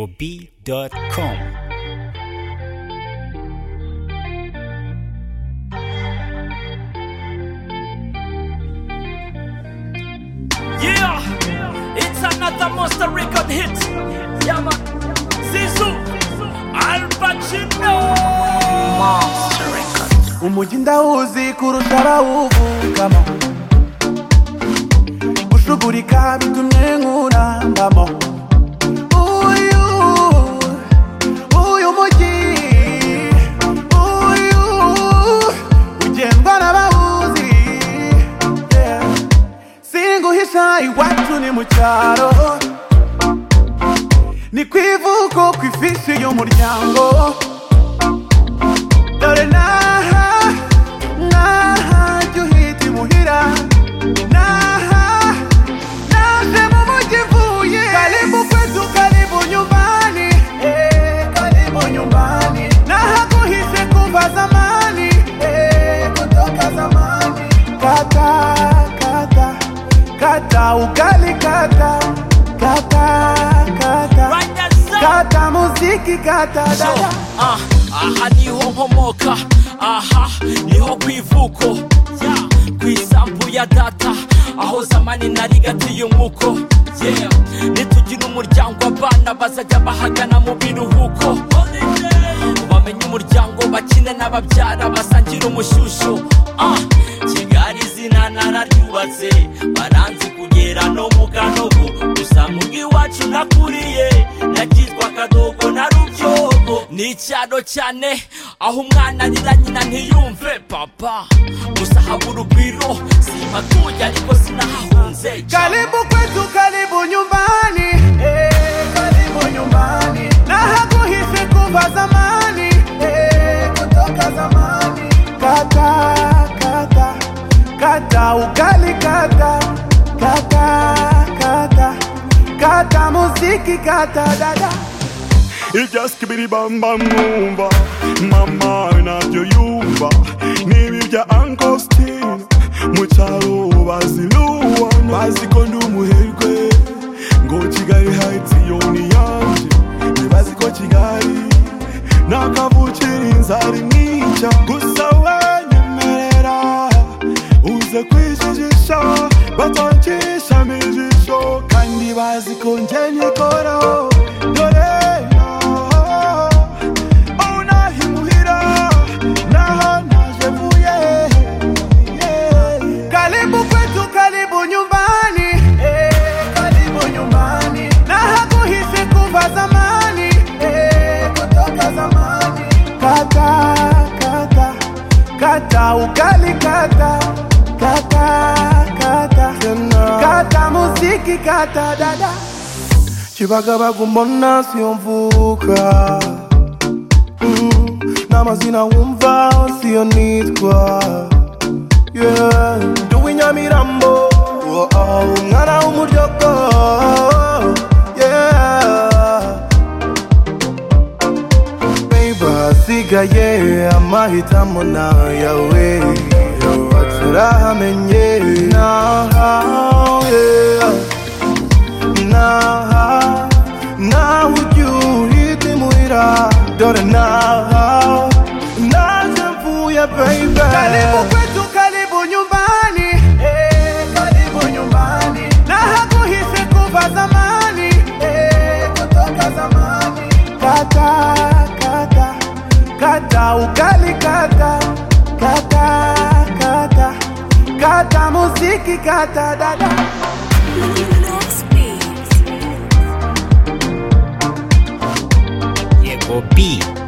YegoB.com. Yeah, it's another monster record hit. Yeah, man. Zizou, Al Pacino. umujyi ndawuzi kurusha abawuvukamo gushugurika bitumye nkurambamo uyu uyu mujyi uyu ugendwa n'abawuzi Yeah. singuhisha iwacu ni mu cyaro ni ku ivuko ku ifishi y'umuryango dore n'aha n'aha jya uhita imuhira n'aha naje mu mujyi mvuye karibu kwetu karibu nyumbani eh, karibu nyumbani nahaguhise kuva zamani eh, kutoka zamani kata kata kata ugali kata kata kata Right that's up. kata muziki kata So, dada ah, aha niho nkomoka aha niho ku ivuko yeah. ku isambu ya data aho zamani narigatiye umuko yeah. nitugira umuryango abana bazajya bahagana mu biruhuko bamenye umuryango bakine n'ababyara basangira umushyushyu ah, kigali izina nararyubatse baranzi kugera no mu kanogo gusa mu bw'iwacu nakuriye nagizwa akadogo na rubyogo ni icyaro cyane aho umwana arira nyina ntiyumve papa gusa habura urugwiro simpatuye ariko sinahahunze Karibu kwetu, karibu nyumbani. Eh, karibu nyumbani. Na hakuhisi kuva zamani. Eh, kutoka zamani. Kata, kata, kata ugali kata. Kata, kata, kata muziki kata dada. ibyasikibiri bamba mwumva mama nabyo yumva niba ibya ankositine mu cyaro baziruwa bazi ko ndi umuherwe ngo kigali hayitsi yo ni yanjye ntibazi ko kigali nakavukira inzara imwica gusa wanyemerera uze kwijijisha batanshishamo ijisho kandi bazi ko njye nyikoraho dore naho aho nahimuhira naho naje vuye yeah. Karibu kwetu, karibu nyumbani. Eh, karibu nyumbani. Na hakuhisi kuva zamani. Eh, kutoka zamani. Kata, kata, kata ugali kata. Kata, kata. Kata muziki kata dada. kibagabaga umbona siyo mvuka Mm, n'amazina wumva siyo nitwa Yeah, ndi uw'inyamirambo oh, oh, umwana w'umuryogo yeah. Baby, hasigaye amahitamo nayawe turahamenye nahawe naha nawe ujya uhita imuhira dore naha naje mvuye baby karibu kwetu karibu nyumbani eh, karibu nyumbani nahaguhise kuva zamani eh, kutoka zamani kata kata kata ugali kata kata kata kata muziki kata dada YegoB.com.